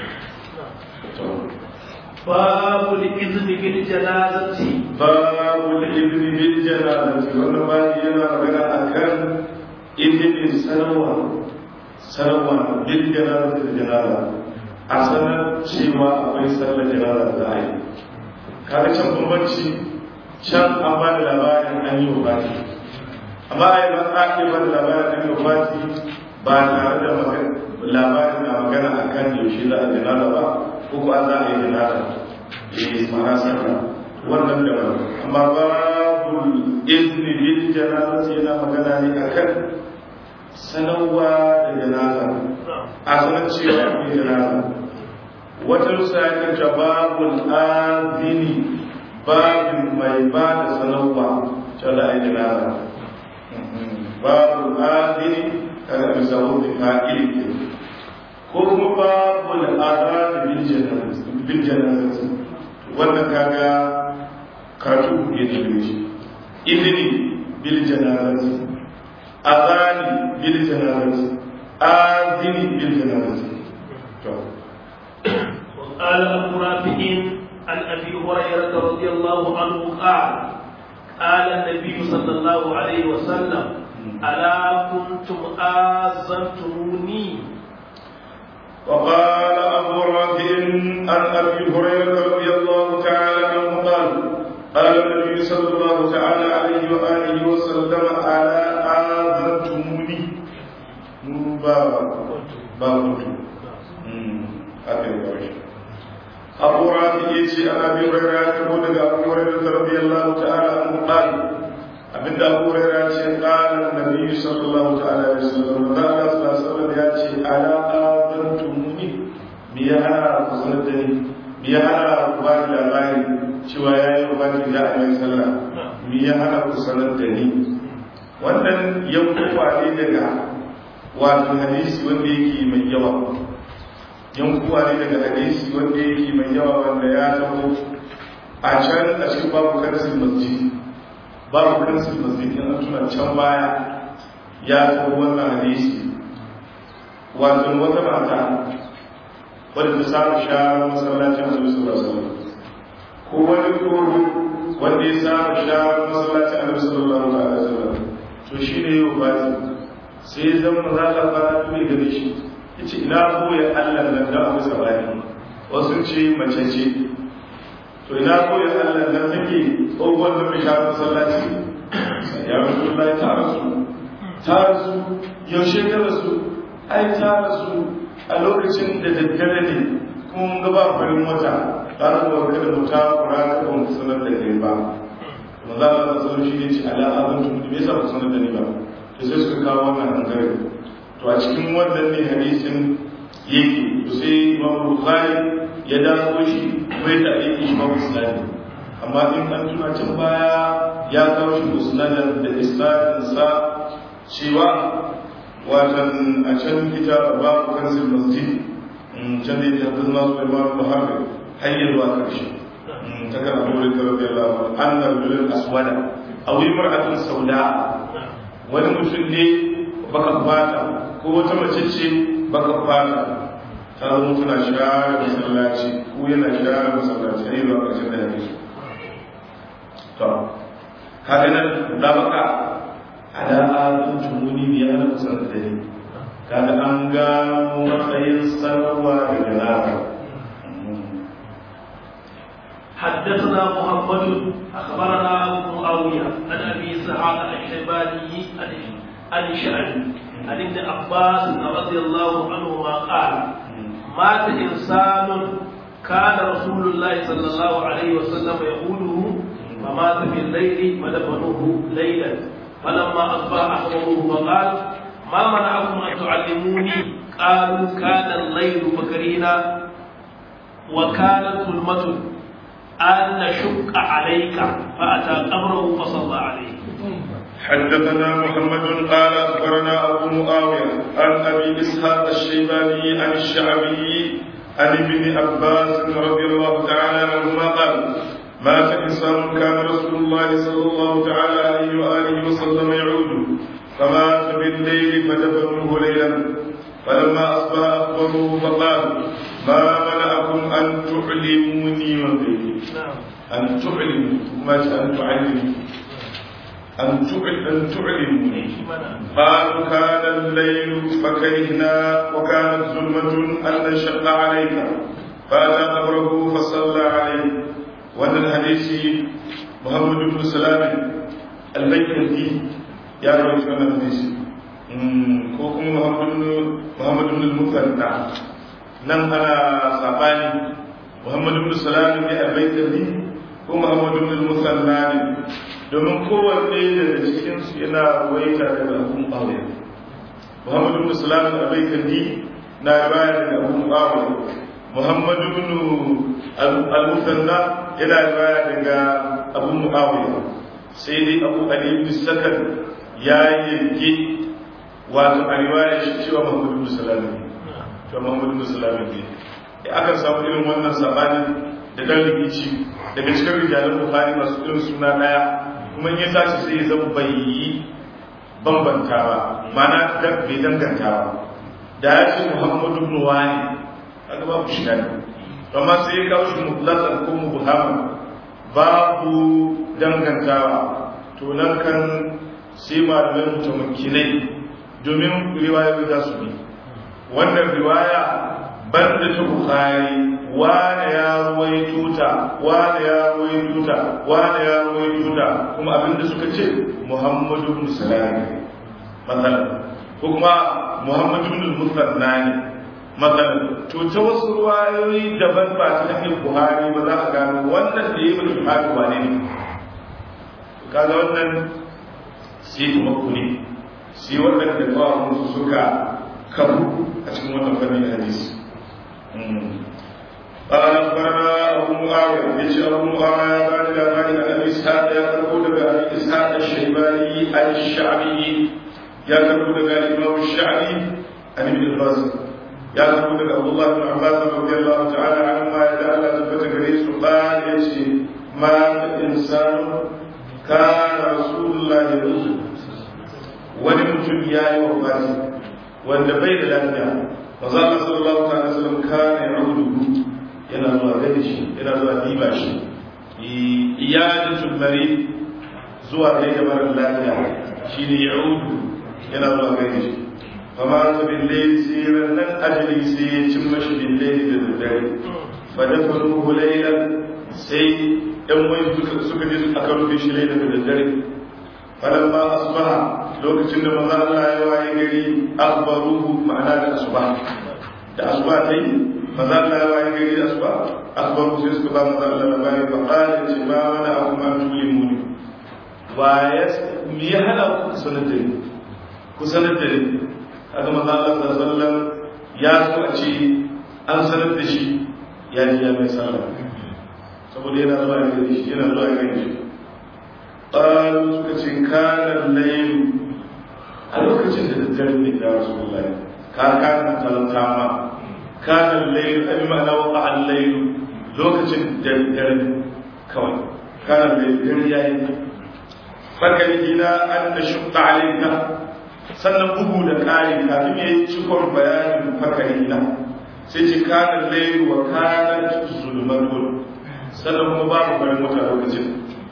babu izini bil janazati babu izini bil janazati wannan babu yana magana akan izinin sanarwa sanarwa bil janazati da janaza a sanar cewa akwai sallar janaza za a yi kaga can bambanci can an ba da labarin an yi wa amma a yi ba a ke ba da labarin an yi wa ba tare da labarin na magana a kan yaushe za a jinada ba ko ko an za a yi jinada eh mana sarra wannan da amma babu izni bil janazati yana magana ne akan sanarwa da janaza a sanar cewa akwai janaza wata rusa ya kanta babul azini babin mai ba da sanarwa cewa da a yi janaza babul azini kaga misalu da fa'ili ko kuma babu al'ada bil janazati wannan kaga karatu ya jire shi izini bil janazati azani bil janazati azini bil janazati to قال ابو رافع عن ابي هريره رضي الله عنه قال قال النبي صلى الله عليه وسلم ألا كنتم آذنتموني وقال أبو رافع عن أبي هريرة رضي الله تعالى عنه قال قال النبي صلى الله تعالى عليه وآله وسلم ألا آذنتموني بابا بابا أبو رافع يجي عن أبي هريرة يقول أبو هريرة رضي الله تعالى عنه قال abinda abu hurairah ce qala annabi sallallahu ta'ala alaihi wasallam da Allah sallallahu alaihi ya ce ala adantumuni bi ya hana ku sanar da ni bi ya hana ku ba da labari cewa ya yi rubati da a yi sallah mi ya hana ku sanar da ni wannan yankuwa ne daga wato hadisi wanda yake mai yawa yankuwa ne daga hadisi wanda yake mai yawa wanda ya taho a can a cikin babu kansil masjid babu kansil masjid in an tuna can baya ya taho wannan hadisi wato wata mata wadda ta samu sharar masallacin annabi sallallahu alaihi wasallam ko wani koro wanda ya samu sharar masallacin annabi sallallahu alaihi wasallam to shi ne yau ba sai zan maza ka fara tuni gare shi yace ina koya Allah nan da abu sabani wasu ce mace ce to ina koya Allah nan take tsohon da mai sharar masallaci ya rasulullahi ta rasu ta rasu yaushe ta rasu ai ta rasu a lokacin da daddare ne kuma ga ba farin wata ta rasu kada mu ta kura ka ba mu sanar da kai ba manzo Allah ta sanar shi ne ce ala azan tun me yasa ba sanar da ni ba to sai suka kawo wannan hankali to a cikin wannan ne hadisin yake to sai Imam Bukhari ya dawo shi bai ta aiki shi ba musnadi amma in an tuna can baya ya kawo shi musnadan da isnadin sa cewa watan a can kita babu kansil masjid can ne ta zama su imam muhammad hanyar zuwa karshe ta kan abu da karfi Allah an na rulun aswada a wuri mar'atun sauda wani mutum ne baka fata ko wata mace ce baka fata ta zama tana share masallaci ko yana share masallaci a yi zuwa ƙarshen da ya fi to haka nan da baka ala azun tumuni ne ana kusan da ni kada an gano matsayin sanarwa daga naka حدثنا محمد اخبرنا ابو معاويه عن ابي اسحاق الشيباني عن الشعبي عن ابن عباس رضي الله عنهما قال مات انسان كان رسول الله صلى الله عليه وسلم يقوله فمات في الليل فدفنوه ليلا فلما أصبح أخبروه فقال ما منعكم أن تعلموني قالوا كان الليل فكرينا وكانت ظلمة أن نشق عليك فأتى قبره فصلى عليه حدثنا محمد قال أخبرنا أبو معاوية عن أبي إسحاق الشيباني عن الشعبي عن ابن عباس رضي الله تعالى عنهما قال مات إنسان كان رسول الله صلى الله تعالى عليه وآله وسلم يعود فمات بالليل فدفنوه ليلا فلما أصبح أخبروه فقال ما منعكم أن تعلموني وبي أن تعلموا ما أن تعلموا أن أن تعلموني قالوا كان الليل فكرهنا وكانت ظلمة أن نشق عليك فأتى قبره فصلى عليه وأن الحديث محمد بن سلام البيكندي يا روي شو الحديث كوكم محمد بن محمد بن المثنى نم أنا صاباني محمد بن سلام البيكندي ko Muhammadu bin Musanna ne domin kowanne daga cikinsu yana ruwaita daga abun aure Muhammadu bin Salam al-Baykandi na riwaya daga abun aure Muhammadu bin al-Musanna yana riwaya daga abun Muawiya sai dai Abu Ali bin Sakan ya yanke wato a riwaya shi cewa Muhammadu bin Salam ne to Muhammadu bin Salam ne aka samu irin wannan sabani da dan rikici daga cikin rijalan bukhari masu irin suna daya kuma ya tashi sai zan bai yi bambanta ba mana da bai danganta ba da ya ce muhammadu ibn wani kaga babu shi ne amma sai ya kawo shi mutlaqan ko mubhama babu dangantawa to nan kan sai malamai mutamakkinai domin riwayoyi za su bi wannan riwaya banda ta bukhari wane ya ruwaito ta wane ya ruwaito ta wane ya ruwaito ta kuma abinda suka ce muhammadu ibn salam matsalan ko kuma muhammadu ibn musanna ne matsalan to ta wasu ruwayoyi daban ba ta hanyar buhari ba za a gano wannan da ya yi buhari wane ne kaga wannan sai kuma kuni sai waɗanda kawai suka karu a cikin wannan fannin hadisi قال أخبرنا أبو معاوية يجي أبو معاوية بعد ذلك عن أبي إسحاق يقول أبي إسحاق الشيباني الشعبي يقول الإمام الشعبي عن ابن القاسم يقول عبد الله بن عباس رضي الله تعالى عنهما يتعالى ثبت كريس قال يجي مات إنسان كان رسول الله يقول wani mutum ya yi wa fati wanda bai da lafiya maza Allah sallallahu alaihi wasallam kana ya rudu yana zuwa gani shi yana zuwa diba shi iyadatul mari zuwa kai da mara lafiya shine ya rudu yana zuwa gani shi fama ta billahi sai nan ajali sai ya cin mashi billahi da daddare fa dafanuhu laylan sai yan wani suka je aka rufe shi laylan da daddare falamma asbaha lokacin da maza Allah ya waye gari akbaruhu ma'ana da asuba da asuba ta yi maza Allah ya waye gari da asuba akbaru sai suka ba maza Allah da bayan ba ƙarin ce ba wani abu ma tuli muni wa ya mi ya hana ku sanar da ni ku sanar da ni haka maza Allah sallallahu ya so a ce an sanar da shi ya ji ya mai sallah saboda yana zuwa ya gani shi yana zuwa ya gani shi قالوا سكتين كان الليل a lokacin da daddare ne ya rasu Allah ka kana talanta ma kana layl abi ma'ana waqa al-layl lokacin daddare kawai kana layl dare yayi fakari ina an tashqa alayka sannan bugu da kari kafin yayi cikon bayanin fakari ina sai ce kana layl wa kana zulmatun sannan kuma babu farin wata lokacin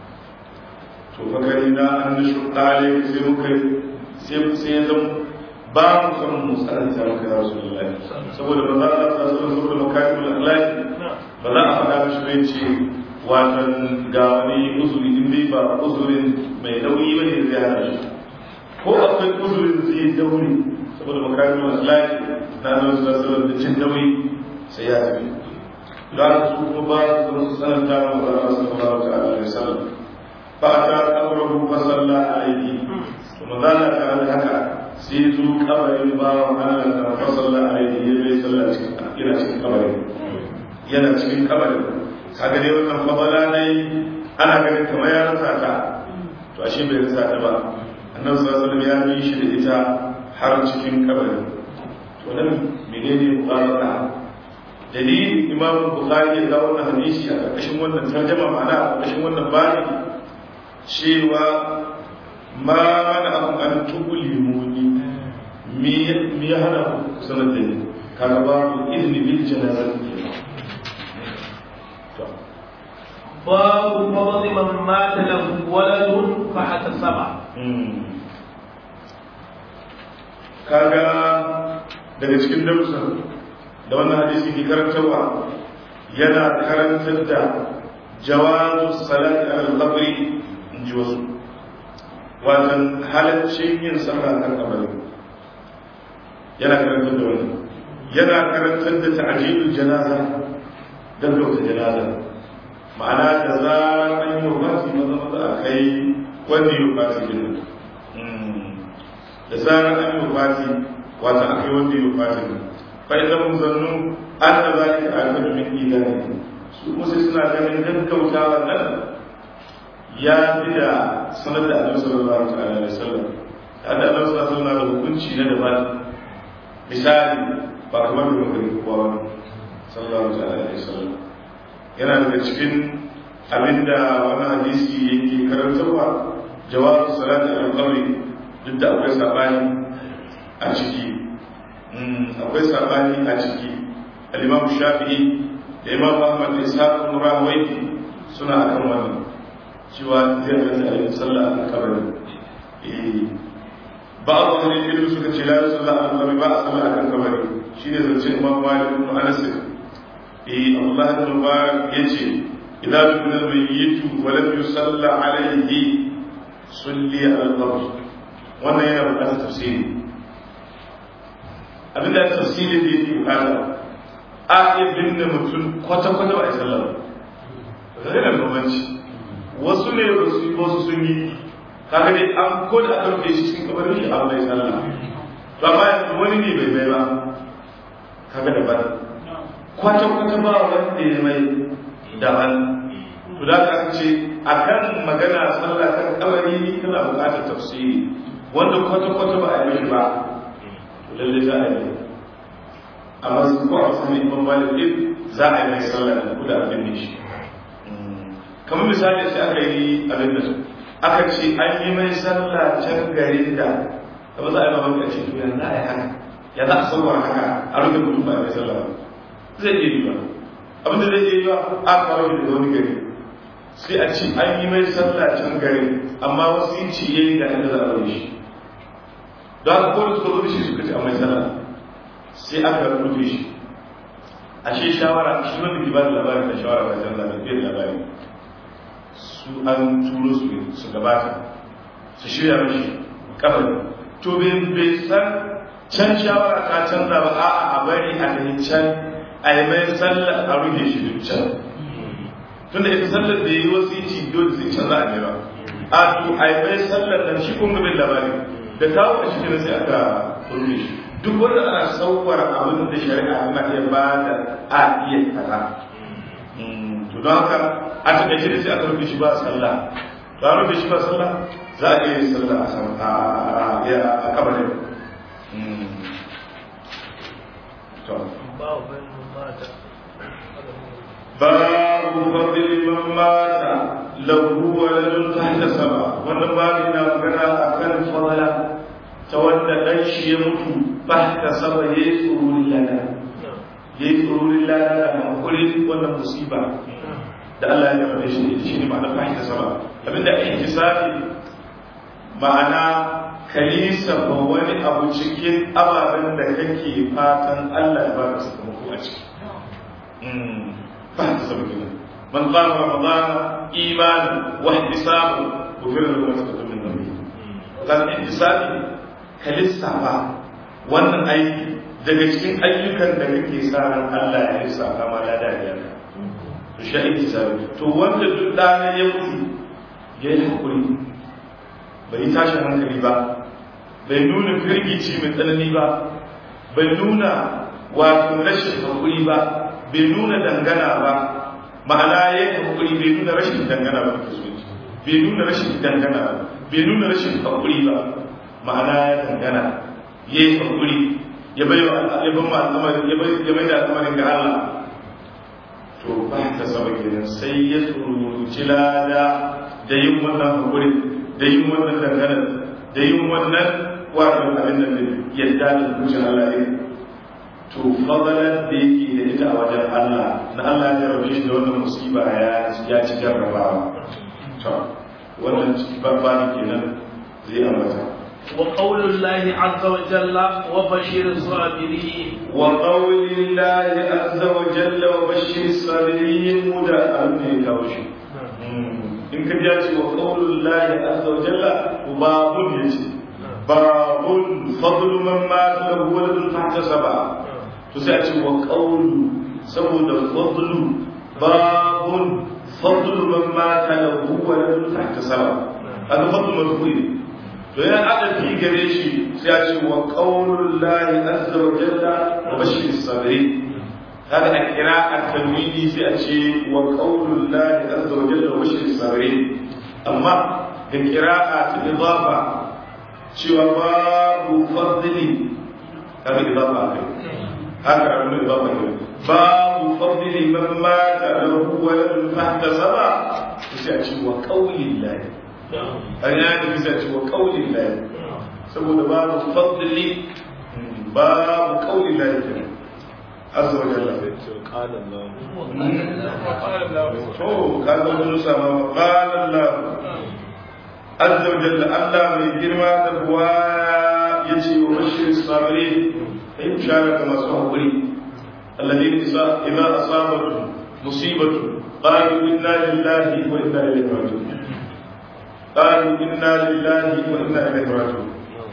to fakari na an tashqa alayka sai muka sai sai ya zama ba mu san mu tsananta maka ya rasu lillahi saboda ba za a tsara saboda saboda makarimul akhlaq ba za a faɗa mishi bai ce watan ga wani uzuri in dai ba uzurin mai nauyi ba ne zai hana shi ko akwai uzurin zai daure saboda makarimul akhlaq na nan su zasu da cin nauyi sai ya tafi da su kuma ba su tsananta maka ya rasu sallallahu alaihi wasallam fa ta amruhu fa sallallahu alaihi kuma za a tare da haka sai zo kabarin bawan Allah da fasalla a yi ya bai sallah cikin yana cikin kabarin yana cikin kabarin kaga dai wannan fabala ne ana ganin kamar ya rasa ta to ashe bai rasa ta ba annabi sallallahu alaihi ya yi shi da ita har cikin kabarin to nan menene muqarrara dalilin imam bukhari ya ga wannan hadisi a ƙarƙashin wannan tarjama ma'ana a ƙarƙashin wannan bani cewa ma mana abu an tukulimuni mi ya hana ku sanar da ni kaga ba ku izini bil janazat babu fadli man mata lahu waladun fa hatasaba kaga daga cikin darussa da wannan hadisi ke karantarwa yana karantar da jawazu salati al-qabri in ji wasu watan halaccin yin sallah kan kabari yana karantar da wani yana karantar da ta'jilul janaza gaggauta janaza ma'ana da zarar an yi wafati maza maza a kai wanda yi wafati din da zarar an yi wafati wata a kai wanda yi wafati din fa idan mun zannu an da zalika akadu min idani su musu suna ganin gaggautawa nan ya fi da sanar da annabi sallallahu alaihi wasallam da annabi sallallahu alaihi wasallam da hukunci na daban misali ba kamar da muka yi kowa sallallahu alaihi wasallam yana daga cikin abinda wani hadisi yake karantarwa jawabu salati al-qabri duk da akwai sabani a ciki akwai sabani a ciki al-imam shafi'i da imam ahmad da ishaq ibn rahawayhi suna akan wannan cewa zai halatta a yi sallah a kabari ba a wani ilmi suka ce la sallah a kabari ba a sallah a kan kabari shi ne zance imam malik ibn anas eh Allah ibn mubarak yace idan ibn mayyitu wa lam yusalla alayhi sulli ala al-qabr wannan yana buƙatar tafsiri abinda tafsirin da yake bukata a iya binne mutum kwata-kwata ba a yi sallah ba zai da bambanci wasu ne ba su yi wasu sun yi kaga dai an ko da aka rufe shi cikin kabarin shi abu mai sallah to amma yanzu wani ne bai bai ba kaga da bari kwata-kwata ba wanda ya mai daban to da ka ce a kan magana sallah kan kabari tana buƙatar tafsiri wanda kwata-kwata ba a yi ba to lalle za a yi amma su ko a sami imam malik din za a yi mai sallah da kuda abin ne shi kamar misali sai aka yi abin da aka ce an yi mai sallah can garin da kamar za a yi mamaki a ce to yanzu a yi haka ya za a sauwar haka a rufe mutum ba a mai sallah ba zai iya yi ba abin da zai iya yi ba a kawo shi daga wani gari sai a ce an yi mai sallah can garin amma wasu yin ci yayi ga inda za a rufe shi don haka ko da suka zo da shi suka ce a mai sallah sai aka rufe shi ashe shawara shi wanda ke ba da labarin da shawara ba canza mai fiye da labari su an turo su su gabata su shirya mashi kabari to bai san can shawara ta canza ba a'a a bari a tafi can a yi mai sallar a rufe shi duk can tunda ita sallar da yi wasu ci dole sai canza a ba a to a yi mai sallar nan shi kun gabin labari da kawo a shi sai aka rufe shi duk wanda ana sauwar abin da shari'a ana iya ba da a iya kaza to don haka a taƙaice da sai aka rufe shi ba sallah to an rufe shi ba sallah za a iya sallah a kabarin babu fadli man mata lahu waladun tahta sama wannan babu na magana akan fadala ta wanda dan shi ya mutu tahta sama yayi tsururi lada yayi tsururi lada da hankuri wannan musiba da Allah ya rabe shi shi ne ma'ana tahta sama abinda ihtisabi ma'ana kalisa ba wani abu cikin ababen da kake fatan Allah ya baka sakamako a ciki ba ta saba kenan man qama ramadan iman wa ihtisabu ghufira lahu ma taqaddama min dhanbi kan ihtisabi kalisa ba wannan aiki daga cikin ayyukan da kake sa ran Allah ya lissafa ma lada ya to shi ihtisabi to wanda duk dana ya mutu ya yi hakuri bai tashin hankali ba bai nuna firgici mai tsanani ba bai nuna wato rashin hakuri ba bai nuna dangana ba ma'ana ya yi hakuri bai nuna rashin dangana ba bai nuna rashin dangana ba bai nuna rashin hakuri ba ma'ana ya dangana ya yi hakuri ya bai ya ban ma al'amarin ya bai ya bai da al'amarin ga Allah to ba ta saba kenan sai ya tsuruci lada da yin wannan hakuri da yin wannan dangana da yin wannan wato abin da yadda da zuciyar Allah ne to fadalar da yake da ita a wajen Allah na Allah ya rabe shi da wannan musiba ya ya ci jarrabawa to wannan babba ne kenan zai ambata وقول الله عز وجل وبشر الصابرين وقول الله عز وجل وبشر الصابرين مدى أمني كوشي إن كنت يأتي وقول الله عز وجل وباب يجي باب فضل من مات له ولد تحت سبعة تسأتي وقول سمود الفضل باب فضل من مات له ولد تحت سبعة هذا فضل مذكور to yana aka fi gare shi sai ya ce wa qaulul lahi azza wa jalla wa bashir sabri haka a kira a tanwini sai a ce wa qaulul lahi azza wa jalla wa bashir sabri amma da qira'a ta idafa cewa babu fadli kaga idafa kai haka rabu idafa kai babu fadli man mata lahu waladun tahta saba sai a ce wa qaulil lahi an ya da bisa ce wa kaulin lahi saboda babu fadli babu kaulin lahi ke azza wa jalla qala Allah to kaga mun sama qala Allah azza wa jalla Allah mai girma da buwa yace wa bashir sabirin kai bishara ga masu hakuri alladhina idza asabatu musibatu qalu inna lillahi wa inna ilaihi raji'un قالوا إنا لله وإنا إليه راجعون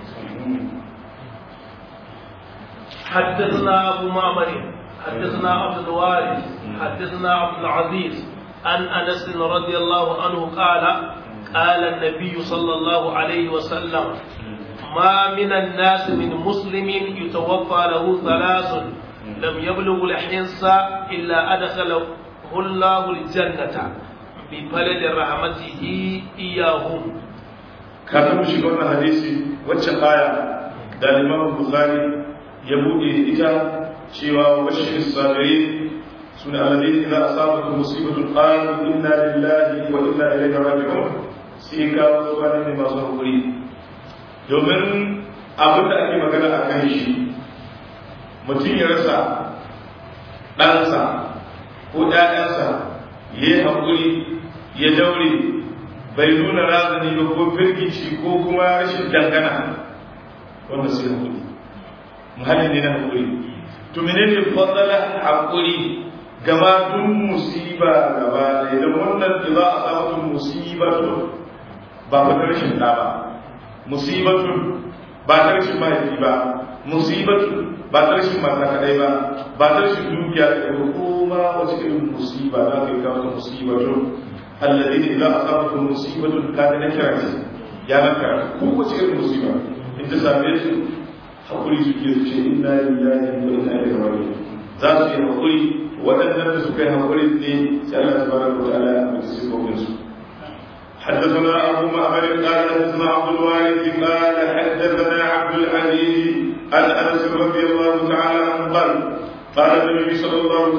حدثنا أبو معمر حدثنا عبد الوارث حدثنا عبد العزيز عن أنس رضي الله عنه قال قال النبي صلى الله عليه وسلم ما من الناس من مسلم يتوفى له ثلاث لم يبلغ الحنس إلا أدخله الله الجنة بفلد رحمته إياهم kafin mu shiga wannan hadisi wacce aya da Imam Bukhari ya bude ita cewa bashir sabirin suna alladhi idza asabatu musibatun qalu inna lillahi wa inna ilaihi raji'un sai ka zuwa ne masu hakuri domin abin da ake magana a kan shi mutum ya rasa ɗansa ko ɗayansa ya yi haƙuri ya daure bai nuna razani ba ko firgici ko kuma rashin dangana wanda sai haƙuri muhalli ne na haƙuri to menene fadala haƙuri gama duk musiba gaba da idan wannan da za a samu musibatun ba fa rashin ɗa ba musibatun ba ta rashin mahaifi ba musibatun ba ta rashin mata kaɗai ba ba ta rashin dukiya da ko ma wace irin musiba za ka yi kawo musibatun الذين إذا أصابتهم مصيبة كان نكرة يا نكرة هو شيء المصيبة أنت سامعت حقولي سكير شيء إنا لله وإنا إليه راجعون ذات في حقولي وأن نفس كان حقولي اثنين سأل الله تبارك وتعالى بسيطة وبنسو حدثنا أبو معمر قال حدثنا عبد الوارث قال حدثنا عبد العزيز عن أنس رضي الله تعالى عنه قال قال النبي صلى الله